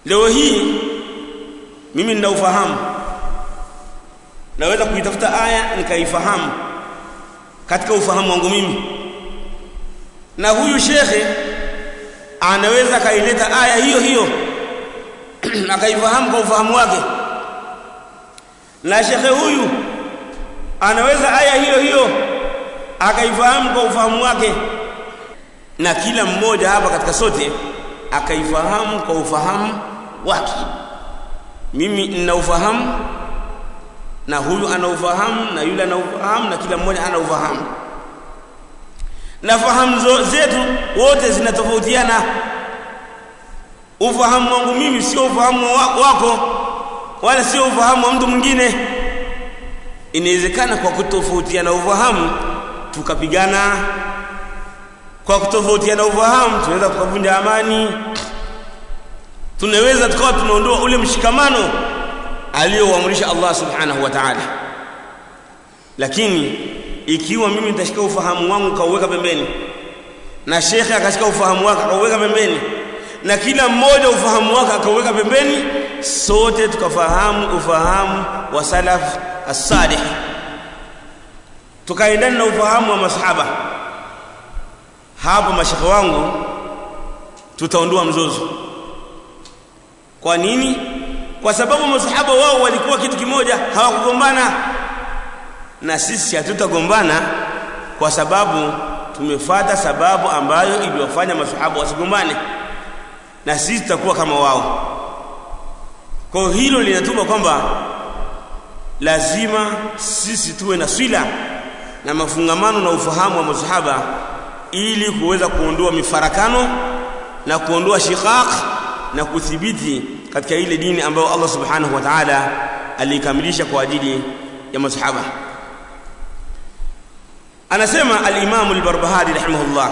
leo hii mimi nina ufahamu naweza kuitafuta aya nikaifahamu katika ufahamu wangu mimi na huyu shekhe anaweza kaileta aya hiyo hiyo akaifahamu kwa ufahamu wake na shekhe huyu anaweza aya hiyo hiyo akaifahamu kwa ufahamu wake na kila mmoja hapa katika sote akaifahamu kwa ufahamu wake mimi nina ufahamu na huyu ana ufahamu na yule ana ufahamu na kila mmoja ana ufahamu na fahamu zetu wote zinatofautiana ufahamu wangu mimi sio ufahamu wako wala sio ufahamu wa mtu mwingine inawezekana kwa kutofautiana ufahamu tukapigana kwa kutofautiana ufahamu tunaweza tukavunja amani tunaweza tukawa tunaondoa ule mshikamano aliyouamrisha Allah subhanahu wa ta'ala lakini ikiwa mimi nitashika ufahamu wangu kauweka pembeni na shekhe akashika ufahamu wake akauweka pembeni na kila mmoja ufahamu wake akauweka pembeni sote tukafahamu ufahamu wa salaf as-salih tukaendana na ufahamu wa masahaba hapo mashekhe wangu tutaondoa mzozo kwa nini kwa sababu masahaba wao walikuwa kitu kimoja hawakugombana na sisi hatutagombana kwa sababu tumefata sababu ambayo iliwafanya masahaba wasigombane na sisi tutakuwa kama wao kwa hilo linatuma kwamba lazima sisi tuwe na swila na mafungamano na ufahamu wa masahaba ili kuweza kuondoa mifarakano na kuondoa shiqaq na kuthibiti katika ile dini ambayo Allah subhanahu wa ta'ala alikamilisha kwa ajili ya masahaba anasema al-Imam al-Barbahari rahimahullah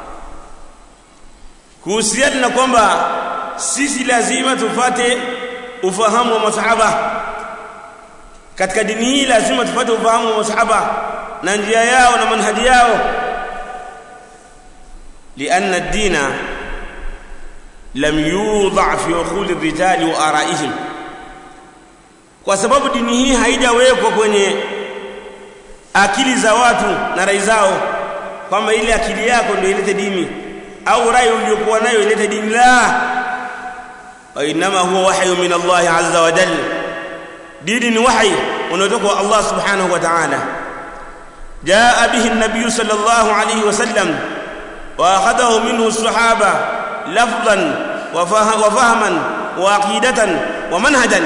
kuhusiana na kwamba sisi lazima tufate ufahamu wa masahaba katika dini hii lazima tufate ufahamu wa masahaba na njia yao na manhaji yao لأن الدين لم يوضع في عقول الرجال وآرائهم kwa sababu dini hii haijawekwa kwenye akili za watu na rai zao kwamba ile akili yako ndio ilete dini au rai uliyokuwa nayo ilete dini la wa inma huwa wahyu min Allah azza wa jalla dini ni wahi unaotoka kwa Allah subhanahu wa ta'ala jaa bihi an-nabiy sallallahu alayhi wa sallam wa akhadahu minhu as-sahaba lafdhan wa fahman wa aqidatan wa manhajan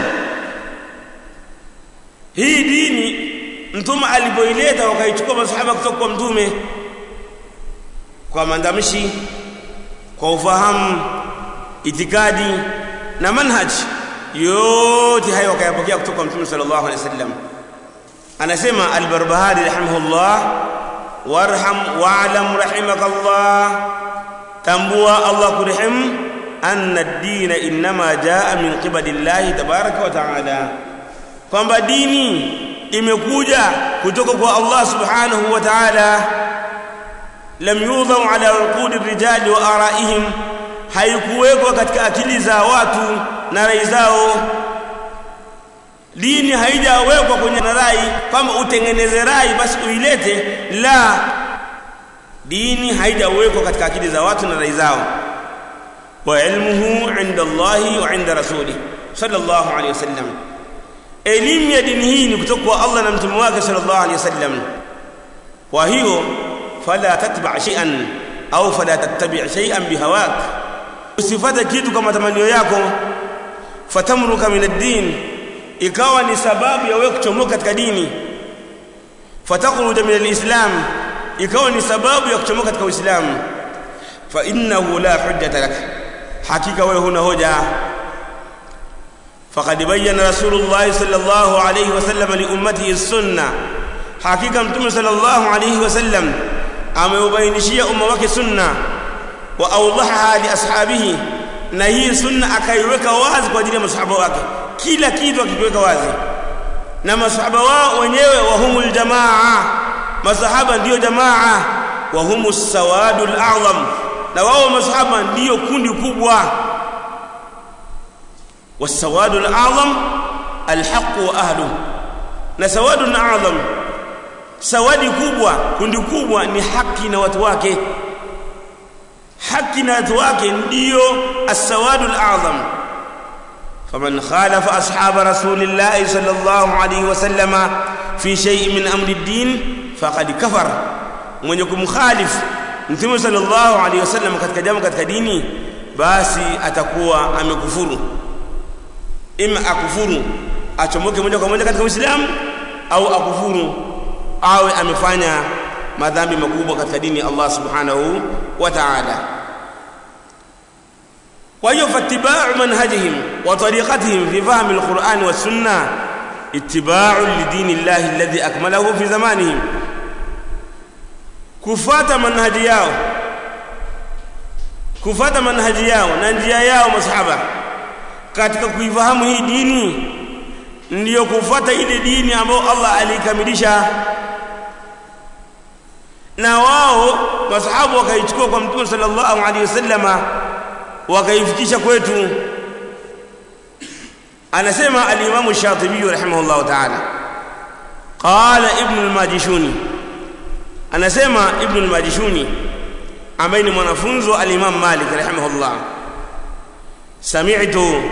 hii dini mtume alipoileta wakaichukua masahaba kutoka kwa mtume kwa maandamishi kwa ufahamu itikadi na manhaj yote hayo wakayapokea kutoka kwa mtume sallallahu alaihi wasallam anasema al-barbahari rahimahullah warham wa'lam rahimakallah tambua Allah kurehemu anna ad-din inma jaa min qibalillahi tabaraka wa ta'ala kwamba dini imekuja kutoka kwa Allah subhanahu wa ta'ala lam yudhau ala uqudi rijali wa araihim haikuwekwa katika akili za watu na rai zao dini haijawekwa kwenye rai kwamba utengeneze rai basi uilete la dini haijawekwa katika akili za watu na rai zao wa ilmuhu inda Allahi wa inda rasulih sallallahu alayhi wasallam elimu ya dini hii ni kutoka kwa Allah na mtume wake sallallahu alayhi wasallam kwa hiyo fala tatba shay'an au fala tattabi' shay'an bihawak usifate kitu kwa matamanio yako fatamruka min ad-din ikawa ni sababu ya wewe kuchomoka katika dini fatakhruja min al-islam ikawa ni sababu ya kuchomoka katika uislamu fa innahu la hujjata lak hakika wewe huna hoja فقد بين رسول الله صلى الله عليه وسلم لأمته السنة حقيقة متوم صلى الله عليه وسلم ameubainishia umma wake sunna wa awdahaha li ashabihi na hii sunna akaiweka wazi kwa ajili ya masahaba wake kila kitu akikiweka wazi na masahaba wao wenyewe wahumul jamaa masahaba ndiyo jamaa wahumus sawadul a'zam na wao masahaba ndiyo kundi kubwa والسواد الأعظم الحق وأهله na sawadu a'zam sawadi kubwa kundi kubwa ni haki na watu wake haki na watu wake ndio as-sawadu al-a'zam faman khalafa ashab rasulillah sallallahu alayhi wasallama fi shay'in min amri ad-din faqad kafar mwenye kumkhalif mtume sallallahu alayhi wasallam katika jambo katika dini basi atakuwa amekufuru ima akufuru achomoke moja kwa moja katika Uislamu au akufuru awe amefanya madhambi makubwa katika dini ya Allah subhanahu wa ta'ala kwa hiyo fattiba'u manhajihim wa tariqatihim fi fahm al-Qur'an wa sunnah ittiba'u lidini Allah alladhi akmalahu fi zamanihim kufata manhaji yao kufata manhaji yao na njia yao masahaba katika kuifahamu hii dini ndiyo kufuata ile dini ambayo Allah alikamilisha na wao masahabu wakaichukua kwa mtume sallallahu alaihi wasallama wakaifikisha kwetu anasema al-Imam Shatibi rahimahullah ta'ala qala ibn al-Majishuni anasema ibn al-Majishuni ambaye ni mwanafunzi wa al-Imam Malik rahimahullah sami'tu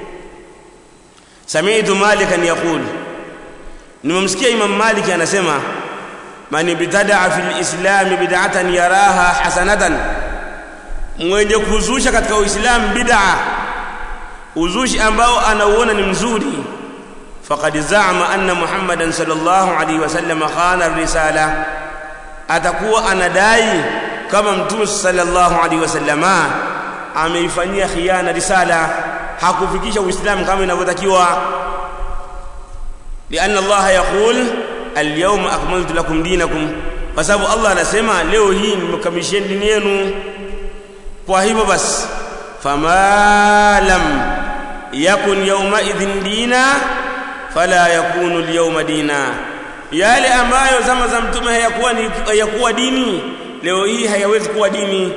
سمعت مالكا يقول nimemsikia imam maliki anasema man ibtadaa fil islam bid'atan yaraha hasanatan mwenye kuzusha katika uislamu bid'a uzushi ambao anauona ni mzuri faqad za'ama anna muhammadan sallallahu alaihi wasallam khana risala atakuwa anadai kama mtume sallallahu alaihi wasallama ameifanyia khiana risala hakufikisha uislamu kama inavyotakiwa lianna Allah yaqul alyawma akmaltu lakum dinakum kwa sababu Allah anasema leo hii nimekamilisha dini yenu kwa hivyo basi fama lam yakun yawma idhin dina fala yakunu alyawma dina yale ambayo zama za mtume hayakuwa ni hayakuwa dini leo hii hayawezi kuwa dini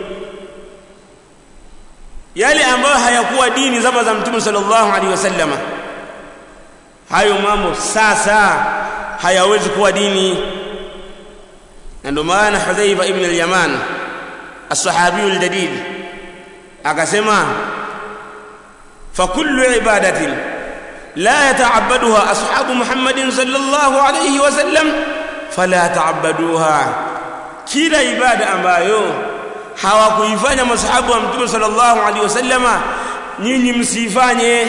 yale ambayo hayakuwa dini zama za mtume sallallahu alaihi wasallama hayo mambo sasa hayawezi kuwa dini na ndio maana Hudhaifa ibn al-Yaman as-sahabi al-jadid akasema fa kullu ibadatin la yata'abbaduha ashabu Muhammadin sallallahu alayhi wasallam fala ta'abbaduha kila ibada ambayo hawakuifanya masahabu wa mtume sallallahu alaihi wasallama nyinyi msifanye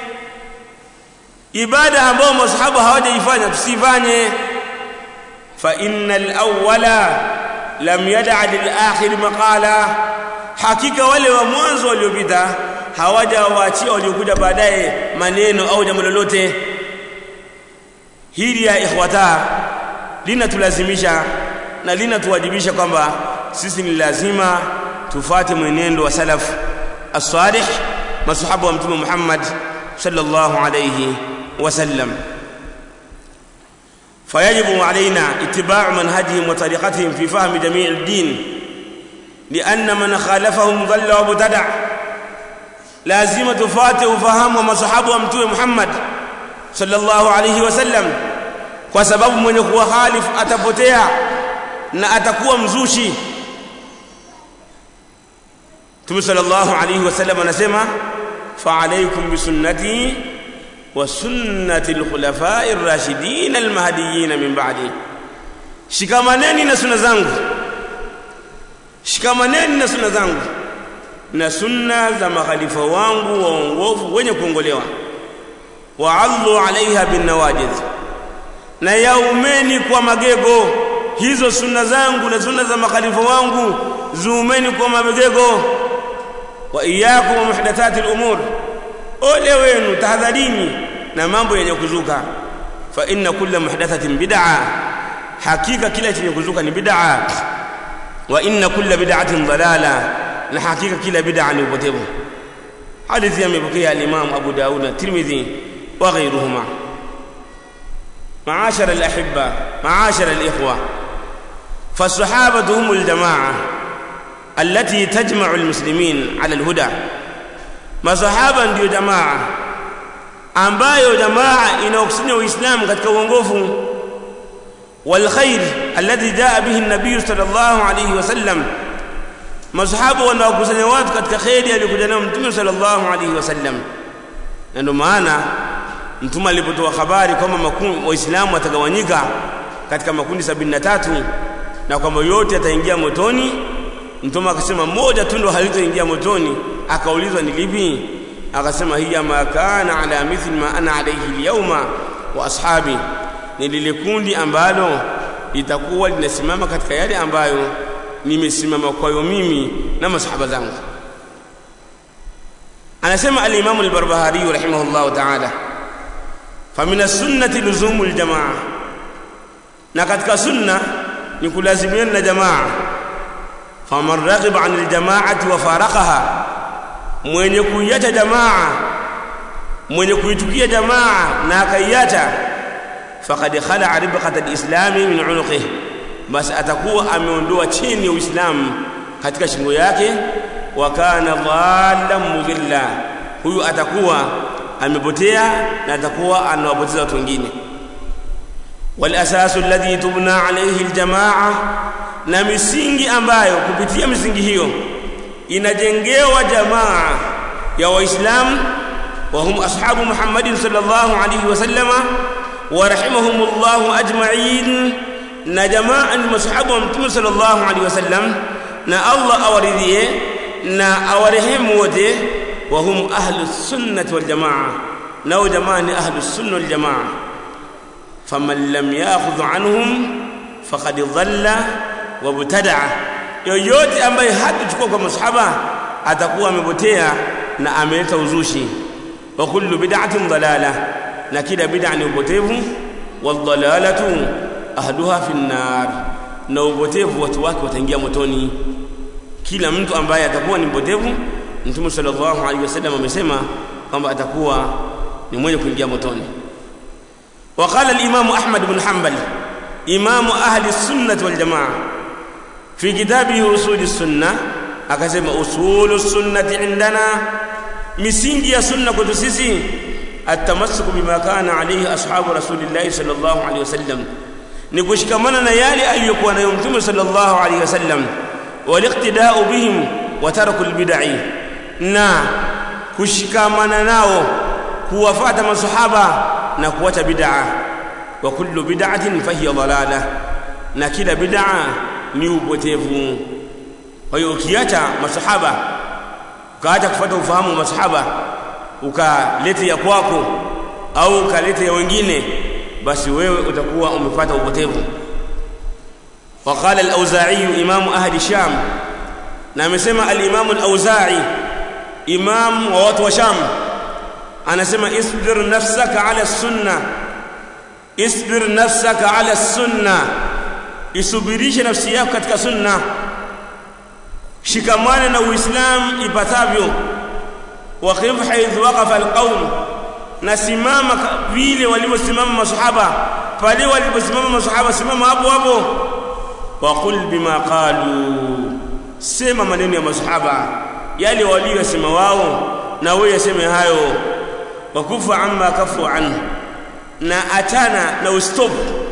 ibada ambayo masahabu hawajaifanya tusifanye fa innal awwala lam yad'a lil akhir maqala hakika wale wa mwanzo waliopita hawajawaachia waliokuja baadaye maneno au jambo lolote hili ya ikhwata linatulazimisha na linatuwajibisha kwamba sisi ni lazima tufate mwenendo wa salaf as-salih masahaba wa mtume Muhammad sallallahu alayhi wasallam فيجب علينا اتباع منهجهم وطريقتهم في فهم جميع الدين لأن من خالفهم ضل وابتدع لازم تفاتي وفهم ومصحاب ومتوى محمد صلى الله عليه وسلم وسبب من يكون خالف أتبتيا na atakuwa mzushi Mtume sallallahu alayhi wasallam anasema fa alaykum bi sunnati wa sunnati al-khulafa'i ar-rashidin al-mahdiyyin min ba'di shikamaneni na sunna zangu shikamaneni na sunna zangu na sunna za makhalifa wangu waongofu wenye kuongolewa wa'allu 'alayha bin nawajid na yaumeni kwa magego hizo sunna zangu na sunna za makhalifa wangu zuumeni kwa mabegego wa iyyakum muhdathati al-umur ole wenu tahadharini na mambo yenye kuzuka fa inna kulla muhdathatin bid'a hakika kila chenye kuzuka ni bid'a wa inna kulla bid'atin dalala na hakika kila bid'a ni upotevu hadithi yamepokea al-imam Abu Daud na Tirmidhi wa ghayruhuma معاشر الأحبة معاشر الإخوة فالصحابة هم الجماعة التي تجمع المسلمين على الهدى ما صحابة ndio jamaa ambayo jamaa inaokusanya uislamu katika uongofu والخير الذي جاء به النبي صلى الله عليه وسلم masahaba wanaokusanya watu katika kheri aliyokuja nayo mtume sallallahu alaihi wasallam na ndio maana mtume alipotoa habari kwamba waislamu watagawanyika katika makundi sabini na tatu na kwamba yote yataingia motoni mtume akasema moja tu ndo halitoingia motoni akaulizwa ni lipi akasema hiya ma kana ala mithli ma ana alayhi alyawma wa ashabi ni lile kundi ambalo litakuwa linasimama katika yale ambayo nimesimama kwayo mimi na masahaba zangu anasema al-Imam al-Barbahari rahimahullah ta'ala famin as-sunnati luzumu al-jamaa na katika sunna ni kulazimiana na jamaa faman raghiba an al-jamaati wa faraqaha mwenye kuiacha jamaa mwenye kuitukia jamaa na akaiacha faqad khala'a ribqat al-islami min 'unuqihi basi atakuwa ameondoa chini ya Uislamu katika shingo yake wa kana dhallan mudilla huyu atakuwa amepotea na atakuwa anawapoteza watu wengine wal asasu alladhi tubna alayhi aljamaa na misingi ambayo kupitia misingi hiyo inajengewa jamaa ya waislamu wa hum ashabu muhammadin sallallahu alayhi wasallama wa rahimahumullahu ajma'in na jamaa ni masahaba wa mtume sallallahu alaihi wasallam na Allah awaridhie na awarehemu wote wa hum ahlus sunnati wal jamaa nao jamaa ni ahlus sunna wal jamaa faman lam ya'khudh anhum faqad dhalla wa btada'a yoyote ambaye hatuchukua kwa masahaba atakuwa amepotea na ameleta uzushi wa kullu bid'atin dalala na kila bid'a ni upotevu wal dalalatu ahluha fi nnar na upotevu watu wake wataingia motoni kila mtu ambaye atakuwa ni mpotevu mtume sallallahu alaihi wasallam amesema kwamba atakuwa ni mwenye kuingia motoni وقال الإمام أحمد بن حنبل إمام أهل السنة والجماعة في كتابه أصول السنة أكسم أصول السنة عندنا مسنجي السنة كتسيسي التمسك بما كان عليه أصحاب رسول الله صلى الله عليه وسلم ni kushikamana na yale aliyokuwa nayo mtume sallallahu alaihi wasallam waliqtida'u bihim wa tarakul bid'i na kushikamana nao kuwafata masahaba na kuacha bid'a wa kullu bid'atin fahiya dalala na kila bid'a ni upotevu kwa hiyo ukiacha masahaba ukaacha kufuata ufahamu wa masahaba ukaleta ya kwako au ukaleta ya wengine basi wewe utakuwa umepata upotevu وقال الأوزاعي إمام أهل الشام نامسما الإمام الأوزاعي إمام ووات وشام أنا سمع اصبر نفسك على السنة اصبر نفسك على السنة isubirishe nafsi yako katika sunna shikamana na uislam ipatavyo waqif haidh waqafa alqaum nasimama vile walivyosimama masahaba pale waliposimama masahaba simama hapo hapo waqul bima qalu sema maneno ya masahaba yale waliyosema wao na wewe yaseme hayo wakufa amma kafu anhu na achana na ustop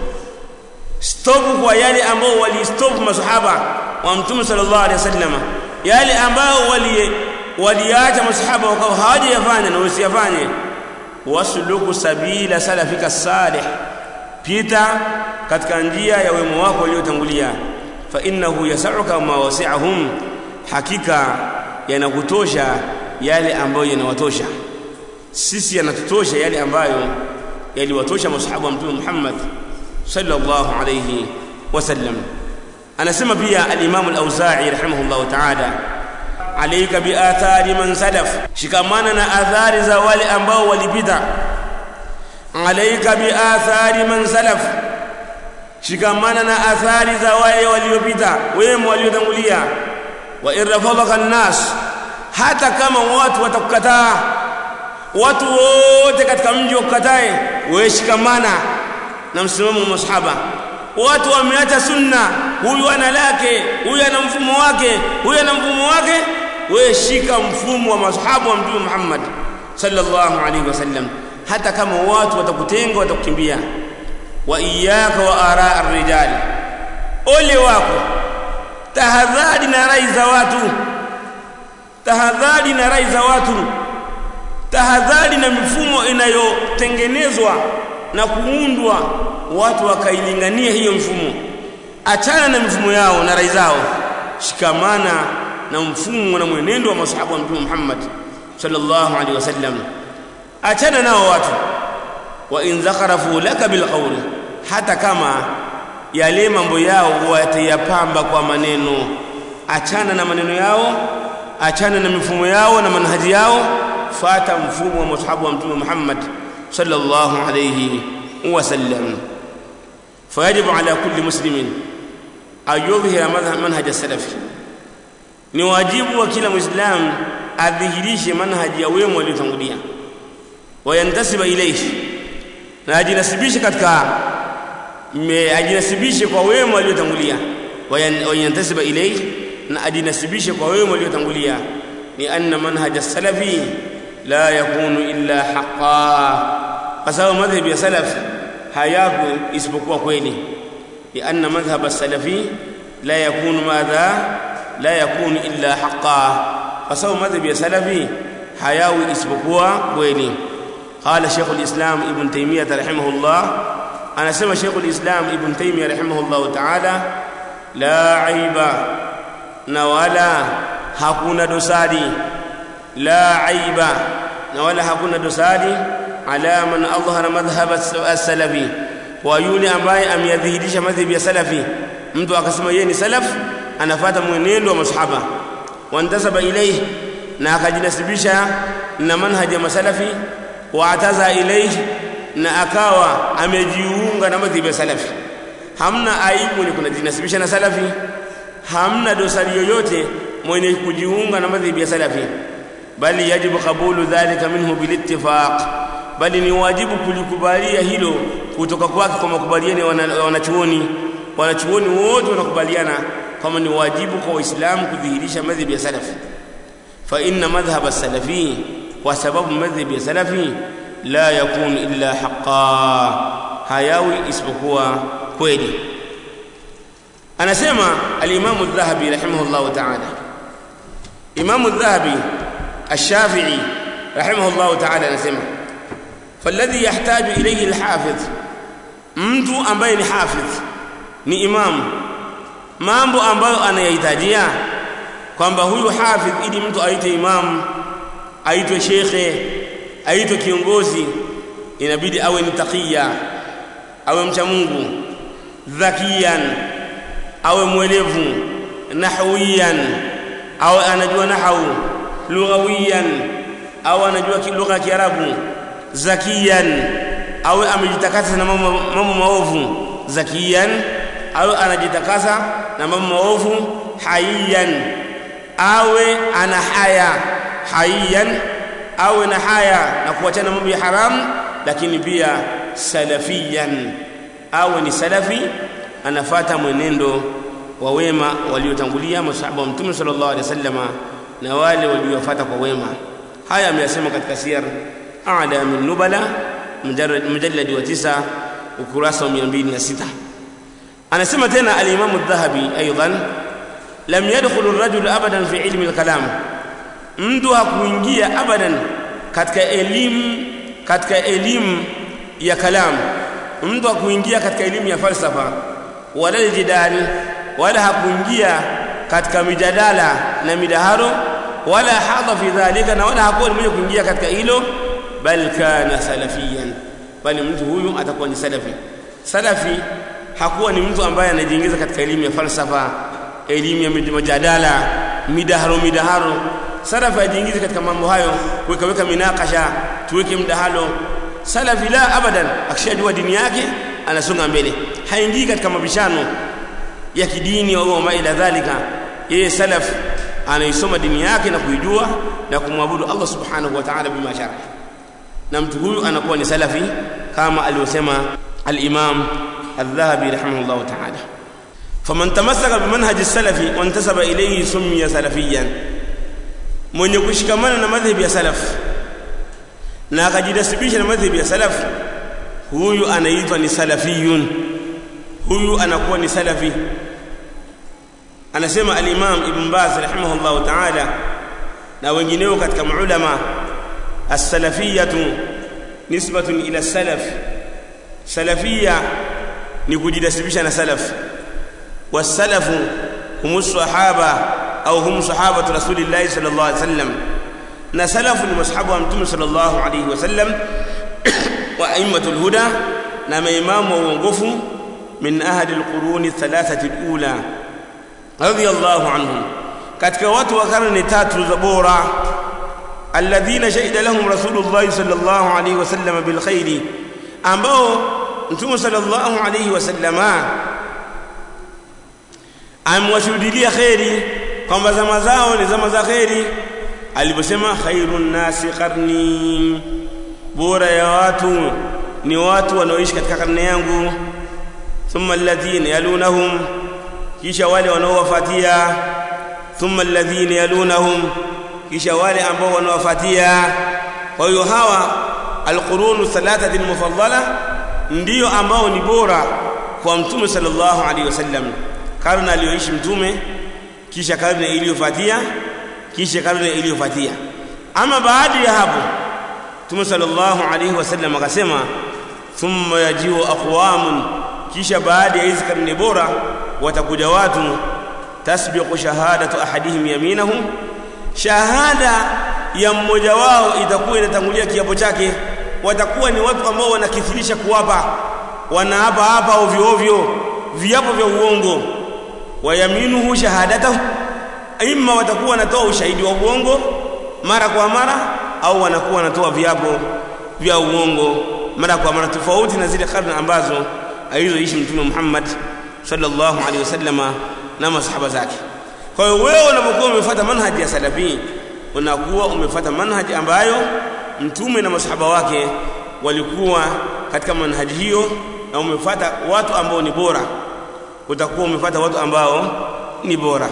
stop kwa yale ambao walistop masahaba wa mtume sallallahu alaihi wasallam yale ambao wali waliacha masahaba wakawa hawajayafanya na usiyafanye wasluku sabila salafika salih pita katika njia ya wema wako waliotangulia fa innahu yasauka ma wasi'ahum hakika yanakutosha yale ambayo yanawatosha sisi yanatutosha yale ambayo yaliwatosha masahaba wa mtume Muhammad sallallahu alayhi wasallam anasema pia al-Imam al-Auza'i rahimahullah ta'ala alayka bi athari man salaf shikamana na athari za wale ambao walipita alayka bi athari man salaf shikamana na athari za wale waliopita wema waliotangulia wa irfadaka an-nas hata kama watu watakukataa watu wote katika mji wakatae wewe shikamana na msimamo wa masahaba watu wameacha sunna huyu ana lake huyu ana mfumo wake huyu ana mfumo wake wewe shika mfumo wa masahaba wa mtume Muhammad sallallahu alaihi wasallam hata kama watu watakutenga watakukimbia wa iyyaka wa ara ar-rijali ole wako tahadhari na rai za watu tahadhari na rai za watu tahadhari na mifumo inayotengenezwa na kuundwa watu wakailingania hiyo mfumo achana na mifumo yao na rai zao shikamana na mfumo na mwenendo wa masahaba wa mtume Muhammad sallallahu alaihi wasallam achana nao watu wa in zakharafu laka bilqawli hata kama yale mambo yao watayapamba kwa maneno achana na maneno yao achana na mifumo yao na manhaji yao fata mfumo wa masahaba wa mtume Muhammad sallallahu alayhi wasallam فيجب على كل مسلم أن يظهر منهج السلف ni wajibu wa kila muislamu adhihirishe manhaji ya wema waliotangulia wayantasiba ilayhi na ajinasibishe katika ajinasibishe kwa wema waliotangulia wayantasiba ilayhi na ajinasibishe kwa wema waliotangulia ni anna manhaj as-salafi la yakunu illa haqqan kwa sababu madhhabi ya salaf hayaku isipokuwa kweli ni anna madhhab as-salafi la yakunu madha la yakunu illa haqqan kwa sababu madhhabi ya salafi hayawi isipokuwa kweli قال شيخ الإسلام ابن تيمية رحمه الله أنا سمى شيخ الإسلام ابن تيمية رحمه الله تعالى لا عيب نولا hakuna dosari la aiba na wala hakuna dosari ala man adhhara madhhab as-salafi wa yule ambaye ameyadhihirisha madhhabi ya salafi mtu akasema yeye ni salaf anafuata mwenendo wa masahaba wantasaba ilayhi na akajinasibisha na manhaji ya masalafi wa ataza ilayhi na akawa amejiunga na madhhabi ya salafi hamna aibu ni kunajinasibisha na salafi hamna dosari yoyote mwenye kujiunga na madhhabi ya salafi bali yajibu qabulu dhalika minhu bilittifaq bali ni wajibu kulikubalia hilo kutoka kwake kwa makubaliano ya wanachuoni wanachuoni wote wanakubaliana kama ni wajibu kwa waislamu kudhihirisha madhhabi ya salafi fa inna madhhab as-salafi kwa sababu madhhabi ya salafi la yakun illa haqqan hayawi isipokuwa kweli anasema al-Imam adh-Dhahabi rahimahullah ta'ala Imam adh-Dhahabi الشافعي رحمه الله تعالى anasema فالذي يحتاج إليه الحافظ mtu ambaye ni hafidh ni imam mambo ambayo anayahitajia kwamba huyu hafidh ili mtu aitwe imam aitwe shekhe aitwe kiongozi inabidi awe ni taqiya awe mcha Mungu dhakiyan awe mwelevu nahwiyan awe anajua nahwu lughawiyan au anajua lugha ya Kiarabu zakiyan awe amejitakasa na mambo mambo maovu zakiyan awe anajitakasa na mambo maovu hayiyan awe ana haya hayiyan awe na haya na kuachana mambo ya haramu lakini pia salafiyan awe ni salafi anafata mwenendo wa wema waliotangulia masahaba wa mtume sallallahu alaihi wasallama na wale waliofuata kwa wema haya ameyasema katika siyar a'la min nubala mujallad wa tisa ukurasa wa 206 anasema tena al-imam adh-dhahabi aidan lam yadkhul ar-rajul abadan fi ilmi al-kalam mtu hakuingia abadan katika elimu katika elimu ya kalam mtu hakuingia katika elimu ya falsafa wala jidal wala hakuingia katika mijadala na midaharo wala hadha fi dhalika na wala hakuwa mwenye kuingia katika hilo bal kana salafiyan bali mtu huyu atakuwa ni salafi salafi hakuwa ni mtu ambaye anajiingiza katika elimu ya falsafa elimu ya mijadala midaharo midaharo salafi ajiingize katika mambo hayo kuweka minakasha tuweke mdahalo salafi la abadan akishajua dini yake anasonga mbele haingii katika mabishano ya kidini au ma ila dhalika yeye salaf anaisoma dini yake na kuijua na kumwabudu Allah subhanahu wa ta'ala bima shara na mtu huyu anakuwa ni salafi kama aliyosema al-Imam al-Dhahabi rahimahullah ta'ala faman tamassaka bimanhaj as-salafi wa intasaba ilayhi summiya salafiyan mwenye kushikamana na madhhabi ya salaf na akajinasibisha na madhhabi ya salaf huyu anaitwa ni salafiyun huyu anakuwa ni salafi anasema al-Imam Ibn Baz rahimahullah ta'ala na wengineo katika maulama as-salafiyatu nisbatun ila salaf salafia ni kujinasibisha na salaf wasalafu hum sahaba au hum sahabatu rasulillahi sallallahu alaihi wasallam na salafu ni masahaba wa mtume sallallahu alaihi wasallam wa aimmatul huda na maimamu wa uongofu min ahli alquruni thalathati alula radiyallahu anhum katika watu wa karne tatu za bora alladhina shahida lahum rasulullah sallallahu alaihi wasallam bil khairi ambao mtume sallallahu alaihi wasallama amwashuhudia khairi kwamba zama zao ni zama za khairi aliposema khairun nasi qarni bora ya watu ni watu wanaoishi katika karne yangu thumma alladhina yalunahum kisha wale wanaowafuatia thumma alladhina yalunahum kisha wale ambao wanawafuatia kwa hiyo hawa alqurunu thalathati almufaddala ndio ambao ni bora kwa mtume sallallahu alaihi wasallam karne aliyoishi mtume kisha karne iliyofuatia kisha karne iliyofuatia ama baada ya hapo mtume sallallahu alaihi wasallam akasema thumma yajiu aqwamun kisha baada ya hizi karne bora watakuja watu tasbiqu shahadatu ahadihim yaminahum shahada ya mmoja wao itakuwa inatangulia kiapo chake watakuwa ni watu ambao wanakithirisha kuwapa wanaapa hapa ovyo ovyo viapo vya uongo wayaminuhu shahadatahu imma watakuwa wanatoa ushahidi wa uongo mara kwa mara au wanakuwa wanatoa viapo vya uongo mara kwa mara tofauti na zile karne ambazo alizoishi mtume Muhammad sallallahu alaihi wasallama na masahaba zake kwa hiyo wewe unapokuwa umefuata manhaji ya salafi unakuwa umefuata manhaji ambayo mtume na masahaba wake walikuwa katika manhaji hiyo na umefuata watu ambao ni bora utakuwa umefuata watu ambao ni bora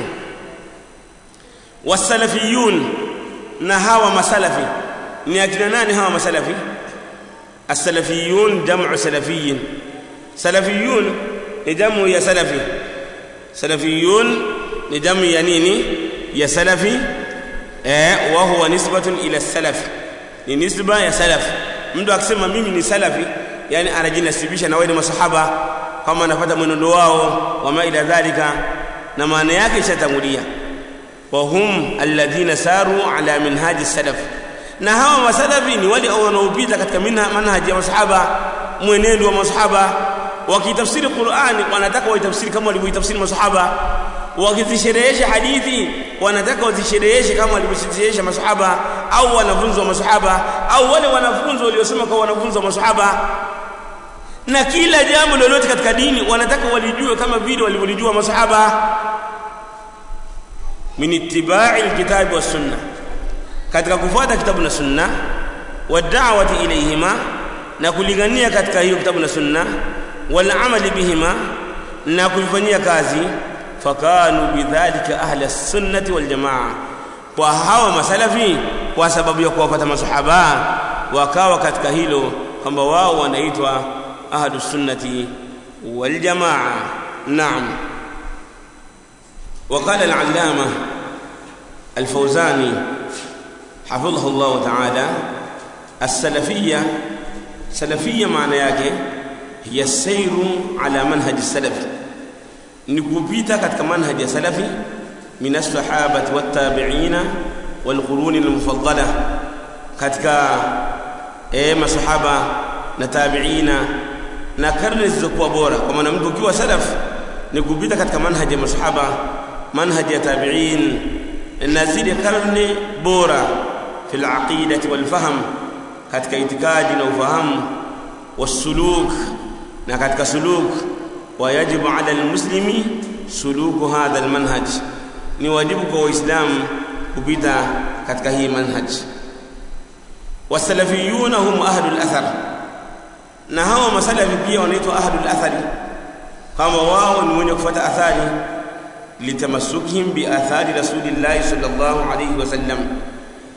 wasalafiyun na hawa masalafi ni akina nani hawa masalafi السلفيون جمع سلفي سلفيون لجمع يا سلفي سلفيون لجمع يا نيني يا سلفي eh وهو نسبة إلى السلف ni nisba ya salaf mtu akisema mimi ni salafi yani anajinasibisha na wale masahaba kama anafuata mwenendo wao wama ila dhalika na maana yake ishatangulia wa hum alladhina saru ala minhaji salaf na hawa masalafi ni wale wanaopita katika manhaji ya masahaba mwenendo wa masahaba wakitafsiri Qur'ani wanataka waitafsiri kama walivyoitafsiri masahaba wakizisherehesha hadithi wanataka wazishereheshe kama walivyosherehesha masahaba au wanafunzi wa masahaba au wale wanafunzi waliosema kwa wanafunzi wa masahaba na kila jambo lolote katika dini wanataka walijue kama vile walivyolijua masahaba min ittiba'i alkitabi was sunnah katika kufuata kitabu na sunna wa da'wati ilayhima na kulingania katika hiyo kitabu na sunna wal amali bihima na kufanyia kazi fakanu bidhalika ahli as-sunnati wal jamaa kwa hawa masalafi kwa sababu ya kuwafuata masahaba wakawa katika hilo kwamba wao wanaitwa ahlus sunnati wal jamaa naam وقال العلامه الفوزاني حفظه الله تعالى السلفية سلفية معنى yake هي السير على منهج السلف نكوبيتا katika manhaj ya salafi min as-sahabati wat-tabi'ina wal-qurun al-mufaddala katika eh masahaba na tabi'ina na karne zilizokuwa bora kwa maana mtu ukiwa salaf ni kupita katika manhaj ya masahaba manhaj ya tabi'in na zile karne bora في العقيدة والفهم katika itikadi na ufahamu wasuluk na katika suluk wayajibu ala almuslimi suluku hadha almanhaj ni wajibu kwa waislamu kupita katika hii manhaj wasalafiyuna hum ahlul athar na hawa masalafi pia wanaitwa ahlul athari kama wao ni wenye kufuata athari litamasukihim bi athari rasulillahi sallallahu alayhi wasallam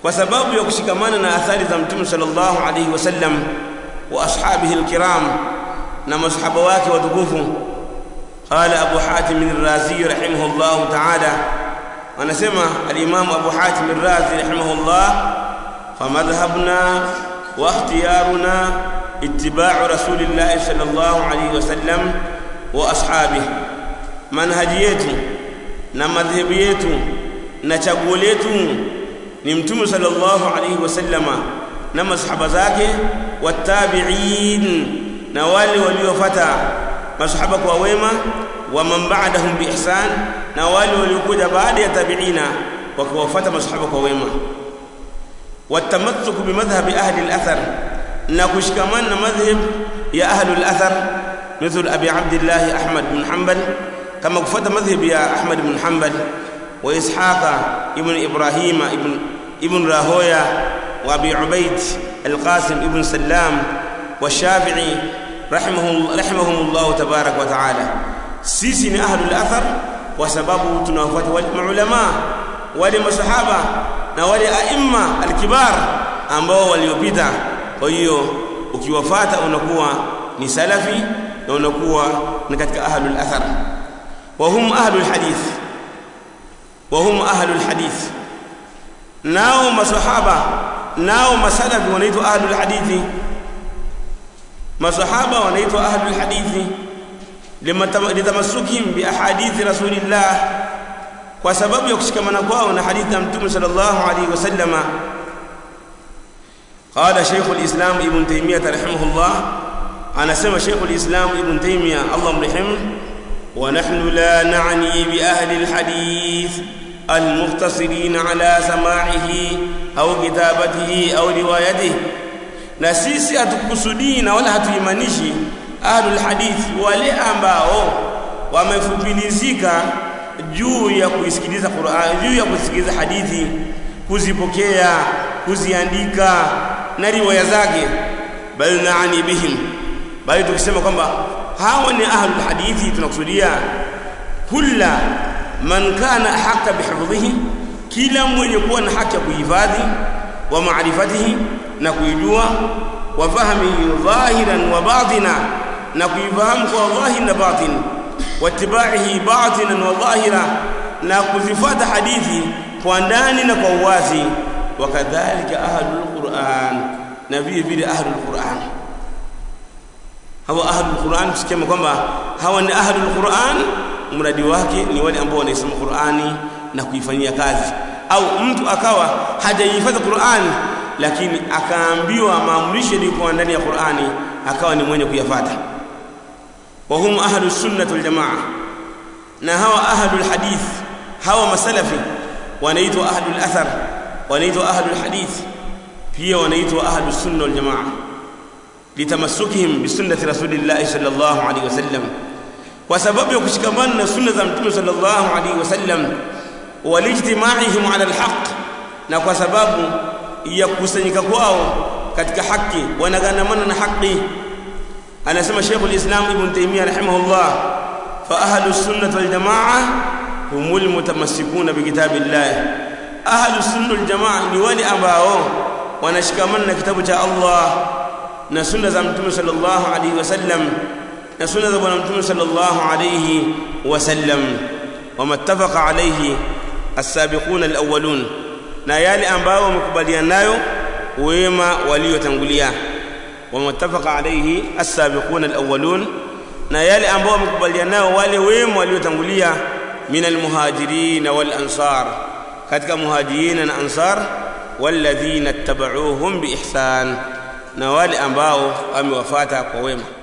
kwa sababu ya kushikamana na athari za mtume sallallahu alayhi wasallam wa ashabihi alkiram na masahaba wake watukufu قال أبو حاتم الرازي رحمه الله تعالى أنا سمع الإمام أبو حاتم الرازي رحمه الله فمذهبنا واختيارنا اتباع رسول الله صلى الله عليه وسلم وأصحابه منهجيته na madhehebu yetu na chaguo letu ni mtume sallallahu alaihi wasallama na masahaba zake watabi'in na wale waliofuata masahaba kwa wema wa man ba'dahum bi ihsan na wale waliokuja baada ya tabi'ina wakiwafuata masahaba kwa wema والتمسك بمذهب أهل الأثر نكشكمان مذهب يا أهل الأثر مثل أبي عبد الله أحمد بن حنبل كما كفت مذهب يا أحمد بن حنبل وإسحاق ابن إبراهيم ابن ابن راهويا وأبي عبيد القاسم ابن سلام والشافعي رحمه رحمهم الله تبارك وتعالى سيسي أهل الأثر وسبب تنافت والعلماء ولمصحابة na wale aima alkibar ambao waliopita kwa hiyo ukiwafata unakuwa ni salafi na unakuwa ni katika ahlul athar wa hum ahlul hadith wa hum ahlul hadith nao masahaba nao masalafi wanaitwa ahlul hadithi masahaba wanaitwa ahlul hadithi litamassukim bi ahadithi rasulillah kwa sababu ya kushikamana kwao na hadithi ya mtume sallallahu alaihi wasallama قال شيخ الإسلام ابن تيمية رحمه الله أنا سمى شيخ الإسلام ابن تيمية الله مرحمه ونحن لا نعني بأهل الحديث المقتصرين على سماعه أو كتابته أو روايته na sisi hatukusudii na wala hatuimanishi ahlul hadith wale ambao wamefupilizika juu ya kuisikiliza Qur'an juu ya kusikiliza hadithi kuzipokea kuziandika na riwaya zake bal naani bihim bali tukisema kwamba hawa ni ahlul hadithi tunakusudia kulla man kana haqqa bihifdhihi kila mwenye kuwa na haki ya kuhifadhi wa maarifatihi na kuijua wa fahmihi dhahiran wa batina na kuifahamu kwa dhahir na batin watibaihi batinan wa dhahira na kuzifuata hadithi kwa ndani na kwa uwazi wakadhalika ahlul quran na vile vile ahlul quran hawa ahlul quran tusikema kwamba hawa ni ahlul quran mradi wake ni wale ambao wanaisoma qurani na kuifanyia kazi au mtu akawa hajahifadhi qurani lakini akaambiwa maamrisho yaliyokuwa ndani ya qurani akawa ni mwenye kuyafata وهم أهل السنة والجماعة نهوى أهل الحديث هوى مسلفي ونيت أهل الأثر ونيت أهل الحديث هي ونيت أهل السنة والجماعة لتمسكهم بسنة رسول الله صلى الله عليه وسلم وسبب يكشكمان سنة متى صلى الله عليه وسلم والاجتماعهم على الحق na kwa sababu ya kukusanyika kwao katika haki wanaganamana na haki anasema Sheikh al-Islam Ibn Taymiyyah rahimahullah fa ahlus sunnah wal jamaa humul mutamassikuna bi kitabillah ahlus sunnah wal jamaa ni wale ambao wanashikamana na kitabu cha Allah na sunna za mtume sallallahu alayhi wasallam na sunna za bwana mtume sallallahu alayhi wasallam wama ittafaqa alayhi as-sabiquna al-awwalun na yale ambao wamekubaliana nayo wema waliotangulia ومتفق عليه السابقون الأولون na yale ambao wamekubaliana nao wale wema waliotangulia min almuhajirin wal ansar katika muhajirin na ansar walladhina ittaba'uuhum biihsan na wale ambao wamewafuata kwa wema